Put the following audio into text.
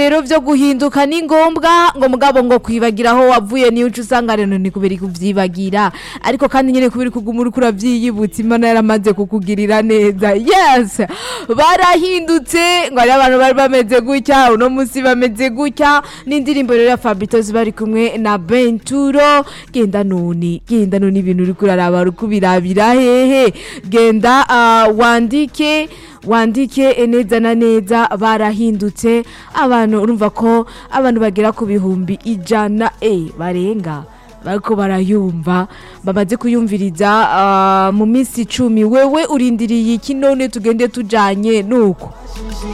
rero vyo guhinduka ni ngombwa ngo mugabo ngo kwibagira aho wavuye niyo uca usanga rero ni kubera kuvyibagira ariko kandi nyene kubera kuguma uriko uravyiyibutsa imana yaramaze kukugirira neza yes barahindutse ngo ari abantu bari bameze gutya uno musi bameze gutya n'indirimbo rero ya Fabitos bari kumwe na Benturo genda noni genda noni ibintu uriko uraraba uriko ubirabira hehe genda ah, wandike wandike neza na neza barahindutse abantu urumva ko abantu bagera ku bihumbi ijana e barenga bariko barayumva bamaze kuyumviriza ah, mu minsi icumi wewe urindiriye iki none tugende tujanye nuko